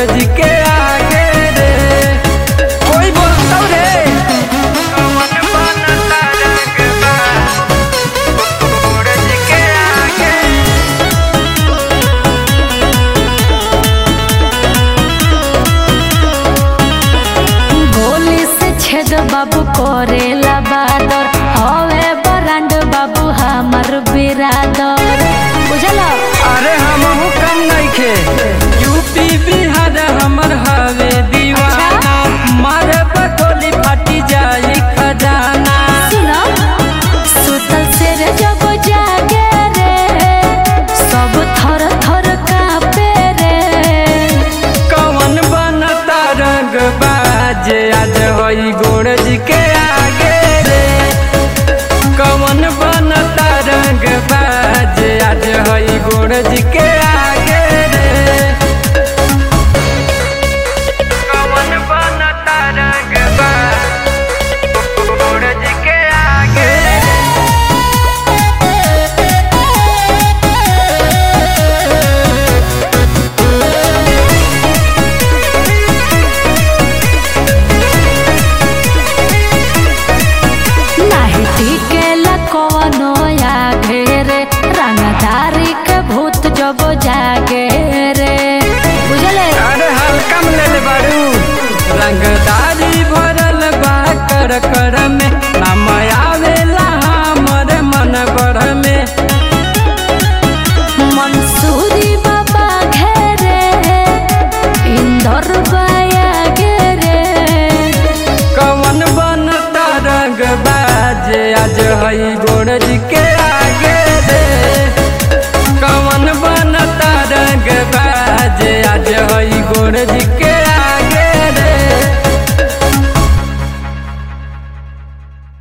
जी के आगे रे कोई बोलता रे कौन बनता रंगबा गोड़ जी के आगे गोली से छेद बाबू करेला बादर हवे बरांड बाबू हमर बिरादर बुझला अरे हमहू कम नइखे यूपी बिहार हमर हवे दीवाना मारे बटोली फाटी जाई खजाना सुनो सुतल से रे जब जागे रे सब थर थर कांपे रे कवन बनता रंग बाजे आज होई गोड़ जी के आगे रे कवन बनता रंग बाजे आज होई गोड़ जी के आगे रे कवन बनता रंग गोड़ जी के आगे नाही टिकेला कवनो आगे रे रंगदारी के भूत जब जागे रे बुझले अरे हल्का में ले ले बारू रंगदारी भरल बा कर कर में नाम आवेला हमर मन भर में मंसूरी बाबा घेरे इंदर बाया घेरे कवन बनता रंग बाजे आज हई गोड़ जी के आगे रे कवन बनता रंग बाजे आज हई गोड़ जी के